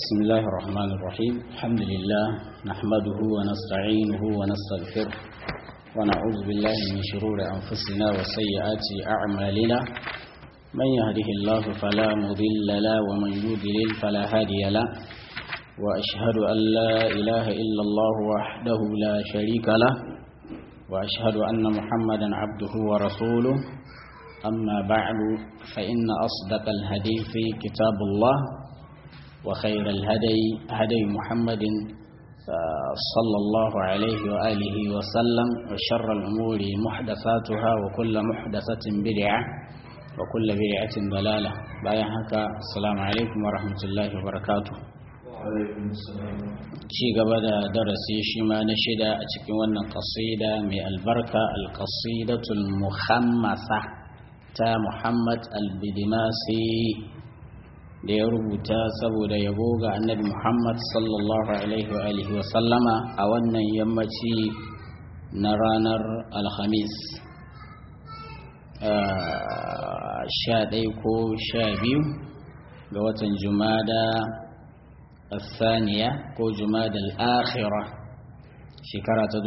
بسم الله الرحمن الرحيم الحمد لله نحمده ونستعينه ونستغفره ونعوذ بالله من شرور أنفسنا وسيئات أعمالنا من يهده الله فلا مضل له ومن يضلل فلا هادي له وأشهد أن لا إله إلا الله وحده لا شريك له وأشهد أن محمدا عبده ورسوله أما بعد فإن أصدق الحديث كتاب الله وخير الهدي هدي محمد صلى الله عليه وآله وسلم وشر الأمور محدثاتها وكل محدثة بدعة وكل بدعة ضلالة بايعك السلام عليكم ورحمة الله وبركاته ci gaba da darasi shi ma na shida a cikin wannan kasida mai albarka alkasidatul muhammasa ta muhammad albidimasi da ya rubuta saboda yabo ga annabi muhammad sallallahu alaihi wa alihi wa sallama a wannan yammaci na ranar alhamis sha ɗaya ko sha biyu ga watan jumada الثانية ko جماد الآخرة shekara ta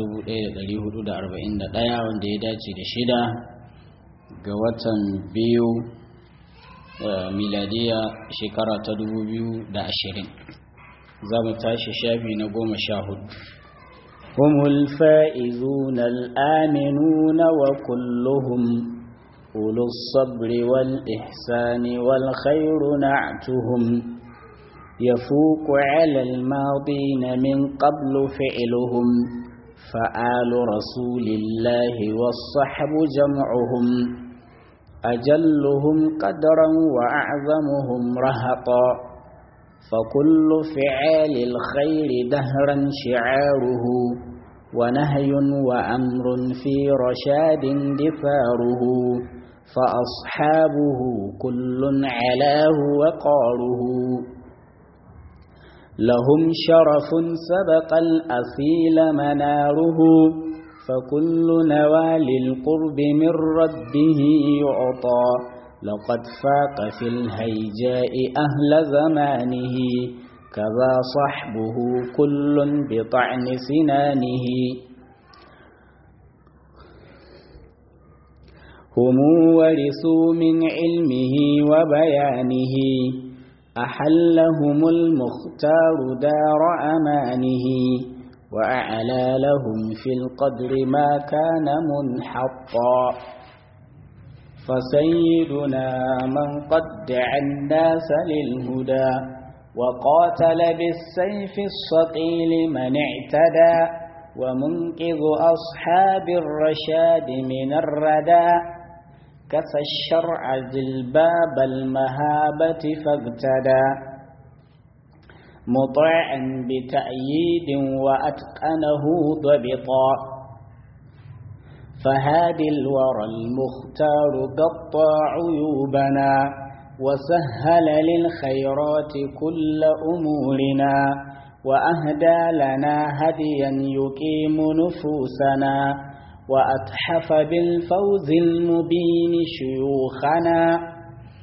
1441 wanda ya dace da shida ga watan biyu miladiya shekara ta 2020 za mu tashi shafi na goma sha hudu هم الفائزون الآمنون وكلهم أولو الصبر والإحسان والخير نعتهم يفوق على الماضين من قبل فعلهم فآل رسول الله والصحب جمعهم أجلهم قدرا وأعظمهم رهقا فكل فعال الخير دهرا شعاره ونهي وأمر في رشاد دثاره فأصحابه كل علاه وقاره لهم شرف سبق الأصيل مناره فكل نوال القرب من ربه يعطى لقد فاق في الهيجاء أهل زمانه كذا صحبه كل بطعن سنانه هم ورثوا من علمه وبيانه أحلهم المختار دار أمانه وأعلى لهم في القدر ما كان منحطا فسيدنا من قد دعا الناس للهدى وقاتل بالسيف الصقيل من اعتدى ومنقذ أصحاب الرشاد من الردى كسى الشرع ذي الباب المهابة فاغتدى مطيعا بتأييد وأتقنه ضبطا فهادي الورى المختار قطى عيوبنا وسهل للخيرات كل أمورنا وأهدى لنا هديا يقيم نفوسنا وأتحف بالفوز المبين شيوخنا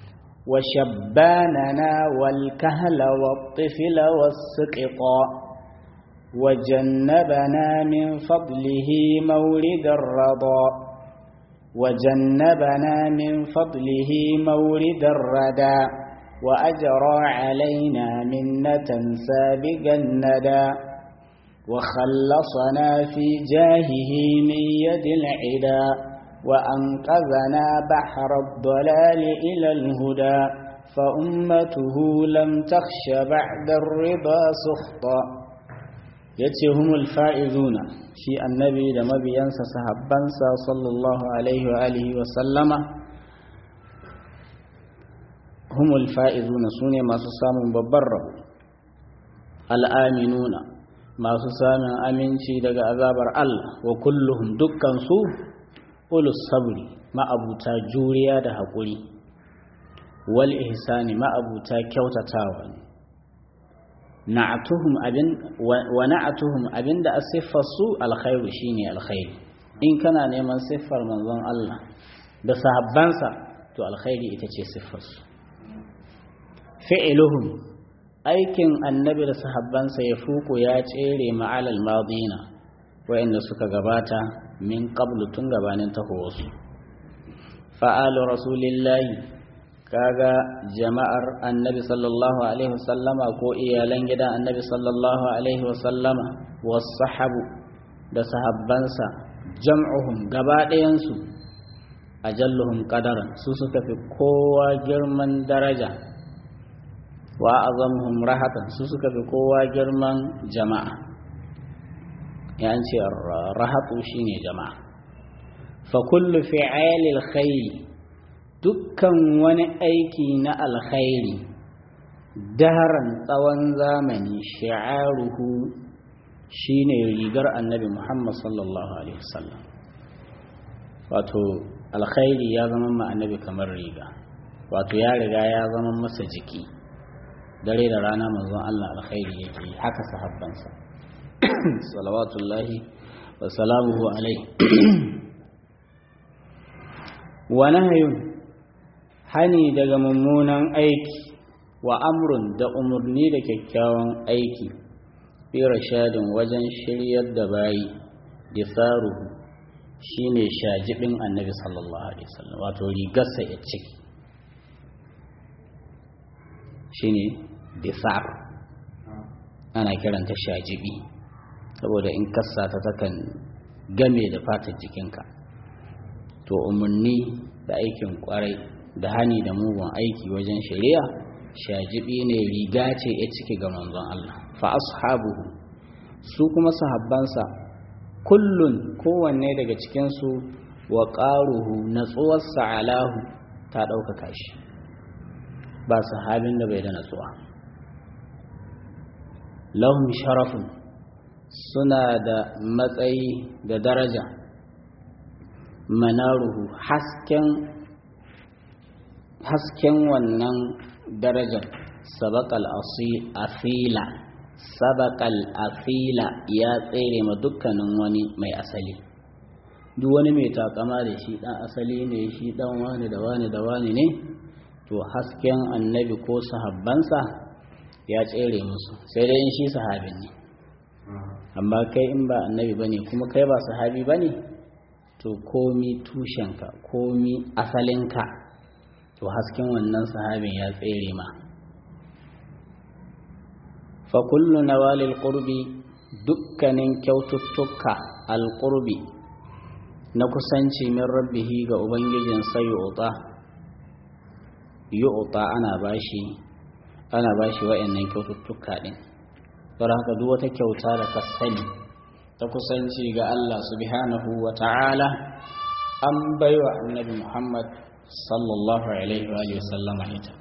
وشباننا والكهل والطفل والسقطا وجنبنا من فضله مورد الرضا وجنبنا من فضله مورد الردى وأجرى علينا منة سابقا الندى وخلصنا في جاهه من يد العدا وأنقذنا بحر الضلال إلى الهدى فأمته لم تخش بعد الرضا سخطا يتهم الفائزون في النبي لما بينسى صحبانسا صلى الله عليه وآله وسلم هم الفائزون سوني ما سسامون ببرر الآمنون ما سسامون أمنشي دقى أذابر الله وكلهم دكا سوء ulus sabri ma'abuta juriya da haƙuri wal ihsani ma'abuta kyautatawa ne na'atuhum abin wa na'atuhum abinda asiffar su alkhairu shine alkhairi in kana neman siffar manzon Allah da sahabbansa to alkhairi ita ce siffar su fi'luhum aikin annabi da sahabbansa ya fuku ya tsere ma'alal madina wa'inda suka gabata min qablu tun gabanin tahowarsu fa'alu rasulillahi kaga jama'ar annabi sallallahu alaihi wasallama ko iyalan gidan annabi sallallahu alaihi wasallama wasahabu da sahabbansa jam'uhum gaba ɗayansu ajalluhum qadaran su suka fi kowa girman daraja wa azamuhum rahatan su suka fi kowa girman jama'a ya ce rahatu shine jama'a fa kullu fi'alil khayr dukkan wani aiki na alkhairi daharan tsawon zamani shi'aruhu shine rigar annabi Muhammad sallallahu alaihi wasallam wato alkhairi ya zama ma annabi kamar riga wato ya riga ya zama masa jiki dare da rana manzon Allah alkhairi yake haka sahabbansa salawatullahi wa salamuhu alaihi wa nahyun hani daga mummunan aiki wa amrun da umarni da kyakkyawan aiki fi rashadin wajen shiryar da bayi disaruhu shine shajibin annabi sallallahu alaihi wasallam wato rigarsa ya ciki shine disar ana kiranta shajibi saboda in kassa ta takan game da fatar jikinka to umarni da aikin kwarai da hani da mugun aiki wajen shari'a shajibi ne riga ce ya ciki ga manzon Allah fa ashabuhu su kuma sahabbansa kullun kowanne daga cikinsu wa ƙaruhu natsuwarsa alahu ta ɗaukaka shi ba sahabin da bai da natsuwa lahum sharafun suna da matsayi da daraja manaruhu hasken hasken wannan darajar sabakal asila sabakal asila ya tsere ma dukkanin wani mai asali duk wani mai takama da shi dan asali ne shi dan wani da wani da wani ne to hasken annabi ko sahabbansa ya tsere musu sai dai in shi sahabin ne amma kai in ba annabi bane kuma kai ba sahabi bane to komi tushenka komi asalinka to hasken wannan sahabin ya tsere ma fa kullu nawalil qurbi dukkanin kyaututtuka alqurbi na kusanci min rabbihi ga ubangijin sai yu'ta yu'ta ana bashi ana bashi wa'annan kyaututtuka din don haka duk wata kyauta da ka sani ta kusanci ga Allah subhanahu wa ta'ala an baiwa annabi Muhammad sallallahu alaihi wa sallama ita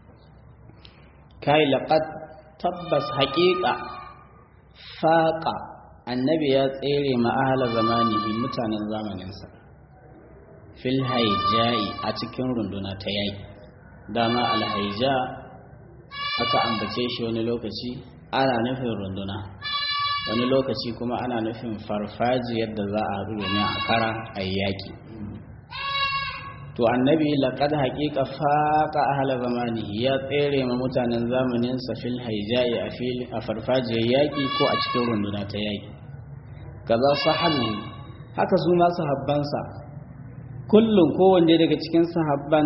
kai laqad tabbas haƙiƙa faƙa annabi ya tsere ma'ahala zamanihi mutanen zamaninsa fil haijai a cikin runduna ta yaki dama alhaija aka ambace shi wani lokaci ana nufin runduna wani lokaci kuma ana nufin farfaji yadda za a haɗu domin a kara a yaƙi to annabi laqad haqiqa faqa ahla zamanihi ya tsere ma mutanen zamanin sa fil haijai a fil a farfajiyar yaki ko a cikin runduna ta yaki kaza sahabu haka su ma sahabbansa kullum kowanne daga cikin sahabban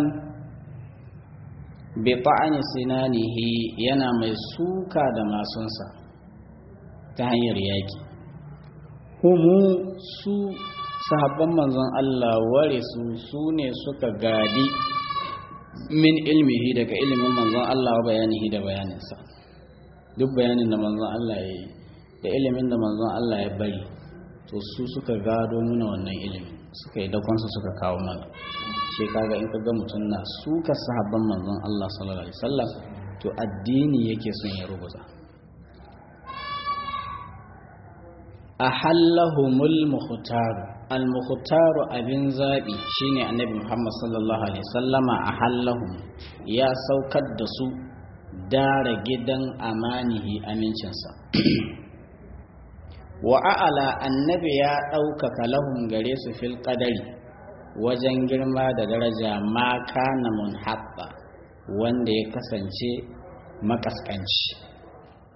bi ta'ani sinanihi yana mai suka da masunsa ta hanyar yaki humu su sahabban manzon Allah ware su su ne suka gadi min ilmihi daga ilimin manzon Allah wa bayanihi da bayaninsa duk bayanin da manzon Allah ya yi da ilimin da manzon Allah ya bari to su suka gado nuna wannan ilimin suka yi dakonsu suka kawo mana shi kaga in ka ga mutum na suka sahabban manzon Allah sallallahu alaihi wasallam to addini yake son ya rubuta ahallahumul mukhtar al-mukhtaru abin zaɓi shine annabi muhammad sallallahu alaihi sallama a hallahum ya saukar da su dara gidan amanihi amincinsa wa a'ala annabi ya ɗaukaka lahum gare su fil qadari wajen girma da daraja ma kana munhabba wanda ya kasance makaskanci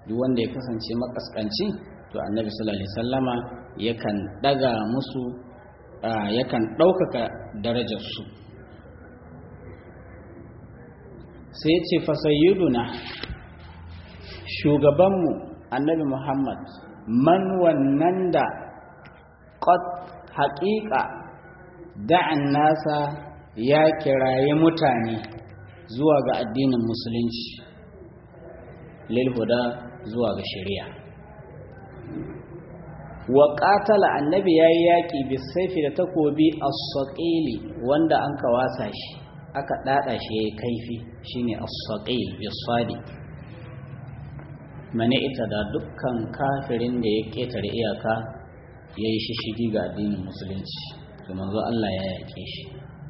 duk wanda ya kasance makaskanci to annabi sallallahu alaihi sallama yakan daga musu yakan ɗaukaka darajarsu sai ce fasayyiduna shugabanmu annabi muhammad man wannan da ƙot haƙiƙa da'an nasa ya kiraye mutane zuwa ga addinin musulunci lilhuda zuwa ga shari'a wa ƙatala annabi ya yi yaƙi bisaifi da takobi as-saqili wanda an kawasa shi aka ɗaɗa shi ya yi kaifi shine as-saqil bisadi mane ita da dukkan kafirin da ya ƙetare iyaka ya yi shishigi ga addinin musulunci to manzo Allah ya yaƙe shi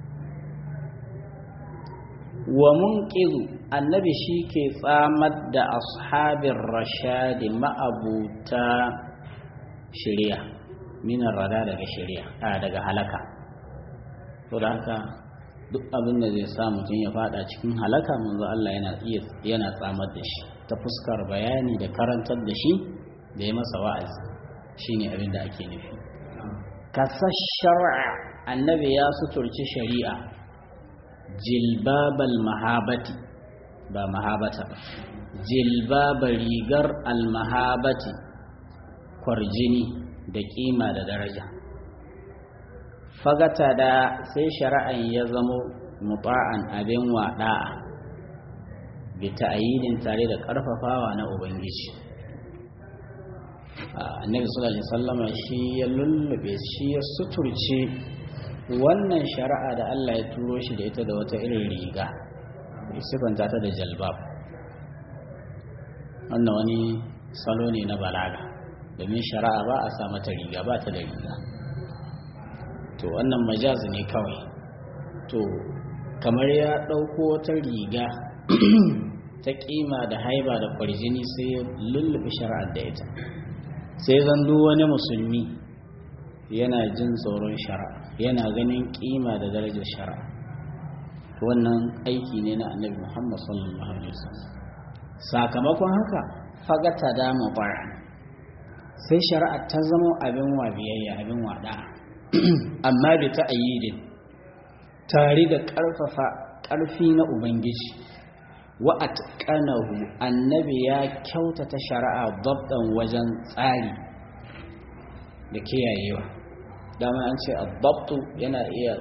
wa munqizu annabi shi ke tsamar da ashabin rashadi ma'abuta shari'a minar rada daga shari'a a daga halaka to da haka duk abin da zai sa mutum ya fada cikin halaka manzo Allah yana iya yana tsamar da shi ta fuskar bayani da karantar da shi da ya masa wa'azi shine abin da ake nufi kasar shar'a annabi ya suturci shari'a jilbabal mahabati ba mahabata ba jilbaba rigar almahabati kwarjini da kima da daraja fagata da sai shari'an ya zamo muta'an abin waɗa'a bi ta'ayidin tare da ƙarfafawa na ubangiji annabi sallallahu alaihi wasallama shi ya lullube shi ya suturce wannan shari'a da Allah ya turo shi da ita da wata irin riga sifanta ta da jalbab wannan wani salo ne na balaga domin shari'a ba a sa mata riga ba ta da riga to wannan majaz ne kawai to kamar ya ɗauko wata riga ta ƙima da haiba da kwarjini sai ya lullube shari'ar da ita sai zan wani musulmi yana jin tsoron shari'a yana ganin ƙima da darajar shari'a wannan aiki ne na annabi muhammad sallallahu alaihi wasallam sakamakon haka fagata da mubara sai shari'a ta zama abin wa biyayya abin wada amma bi ta ayyidin tare da ƙarfafa ƙarfi na ubangiji wa atqanahu annabi ya kyautata shari'a dabdan wajen tsari da kiyayewa dama an ce addabtu yana iya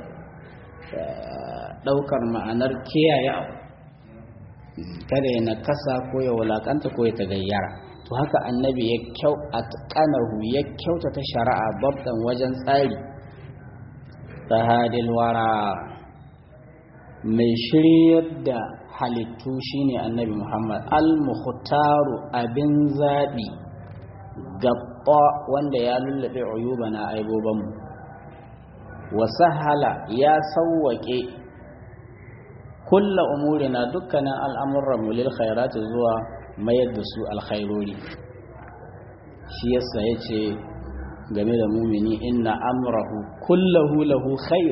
daukar ma'anar kiyaye abu kada ya nakasa ko ya wulakanta ko ya tagayyara to haka annabi ya kyau atqanahu ya kyautata shari'a babban wajen tsari tahadil wara mai shiryar da halittu shine annabi Muhammad al-mukhtaru abin zabi gabba wanda ya lullube uyubana aibobanmu wa sahala ya sawwake kulla umurina dukkanin al'amuran mu lil khairati zuwa mayar da su alkhairori shi yasa yace game da mumini inna amrahu kullahu lahu khair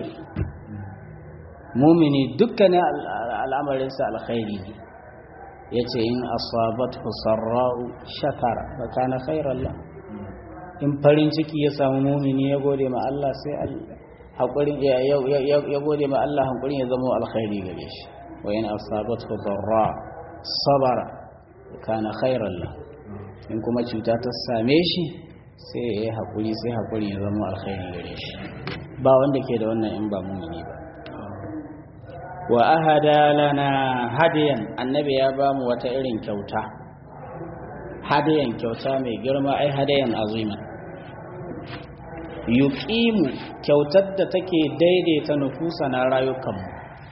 mumini dukkanin al'amarinsa alkhairi ne yace in asabathu sarra'u shakara fa kana khairan la in farin ciki ya samu mumini ya gode ma Allah sai Allah haƙurin ya gode ma Allah hankulin ya zama alkhairi gare shi wa yana asabatu darra sabara kana khairan la in kuma cuta ta same shi sai ya yi haƙuri sai haƙurin ya zama alkhairi gare shi ba wanda ke da wannan in ba mumini ba wa ahada lana hadiyan annabi ya ba mu wata irin kyauta hadiyan kyauta mai girma ai hadayan aziman yuqimu kyautar da take daidaita nufusa na rayukanmu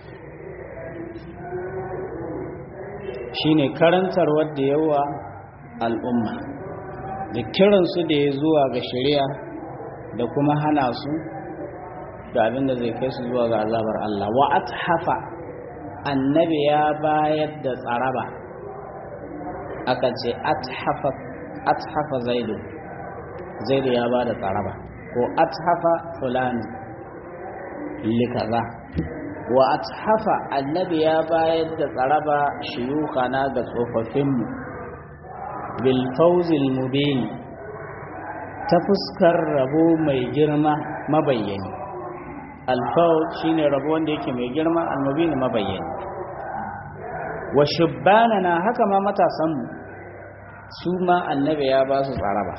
shine karantar wadda yawa al'umma da kiransu da ya zuwa ga shari'a da kuma hana su da abin da zai kai su zuwa ga azabar Allah wa athafa annabi ya bayar da tsaraba aka ce athafa athafa zaidu zaidu ya ba da tsaraba ko athafa fulani likaza wa athafa annabi ya bayar da tsaraba shiyukana ga tsofaffinmu bil fawzil mubin ta fuskar rabo mai girma mabayyani alfawz shine rabo wanda yake mai girma almubin mabayyani wa shubbanana haka ma matasanmu su ma annabi ya ba su tsaraba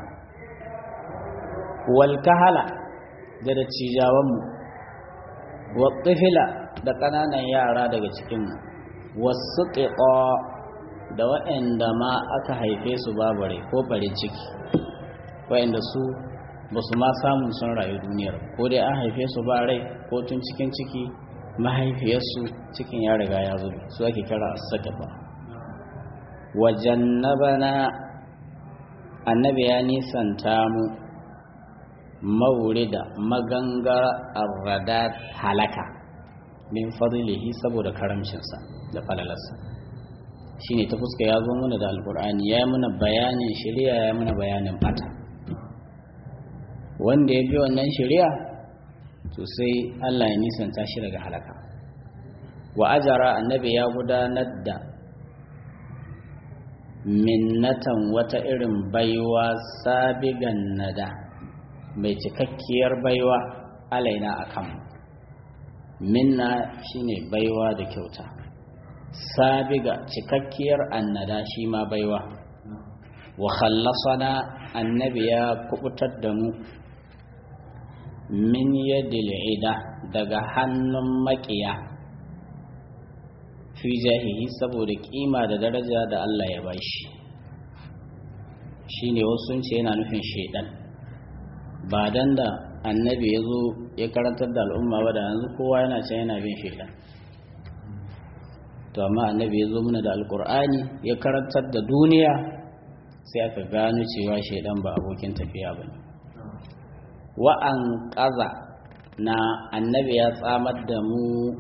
wal kahala da dattijawanmu wa tifila da ƙananan yara daga cikinmu wasu ƙiƙo da waɗanda ma aka haife su babare ko farin ciki waɗanda su ba su ma samun sun rayu duniyar ko dai an haife su ba rai ko tun cikin ciki mahaifiyarsu cikin ya riga ya zube su ake kira as-saqafa wa jannabana annabi ya nisanta mu maurida magangara arradat halaka min fadlihi saboda karamcinsa da falalarsa shine ta fuska ya zo mana da alkur'ani ya yi mana bayanin shari'a ya mana bayanin fata wanda ya bi wannan shari'a to sai Allah ya nisanta shi daga halaka wa ajara annabi ya gudanar da minnatan wata irin baiwa sabigan nada mai cikakkiyar baiwa alaina akan minna shine baiwa da kyauta sabiga cikakkiyar annada shi ma baiwa wa khallasana annabi ya kubutar da mu min yadil ida daga hannun makiya fi jahihi saboda kima da daraja da Allah ya bashi shine wasu sun ce yana nufin shaidan ba dan da annabi ya zo ya karantar da al'umma ba da yanzu kowa yana can yana bin shaidan to amma annabi ya zo mana da alkur'ani ya karantar da duniya sai aka gano cewa shaidan ba abokin tafiya ba ne wa'an ƙaza na annabi ya tsamar da mu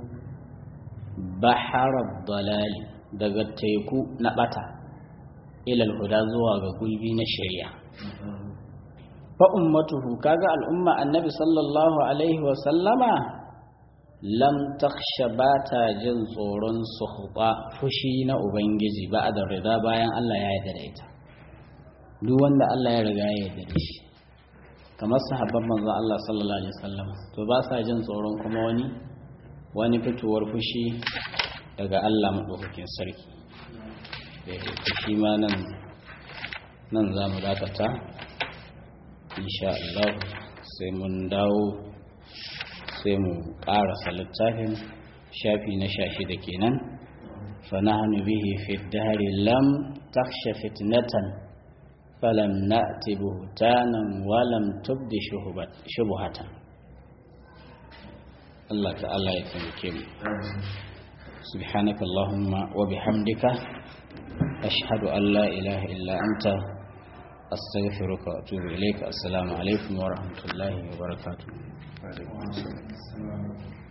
baharar dalali daga teku na bata ilal huda zuwa ga gulbi na shari'a fa ummatuhu kaga al'umma annabi sallallahu alaihi wa sallama lam takhsha bata jin tsoron suhuba fushi na ubangiji ba da rida bayan Allah ya yarda da ita duk wanda Allah ya riga ya yarda da shi kamar sahabban manzo Allah sallallahu alaihi wasallam to ba sa jin tsoron kuma wani wani fitowar fushi daga Allah madaukakin sarki shi ma nan nan za mu dakata insha Allah sai mun dawo sai mu ƙarasa littafin shafi na shashi da kenan fa nahnu bihi fi dahri lam takhsha fitnatan falam na'ti buhtanan wa lam tubdi shubuhatan Allah ta'ala ya taimake mu سبحانك اللهم وبحمدك أشهد أن لا إله إلا أنت أستغفرك وأتوب إليك السلام عليكم ورحمة الله وبركاته وعليكم السلام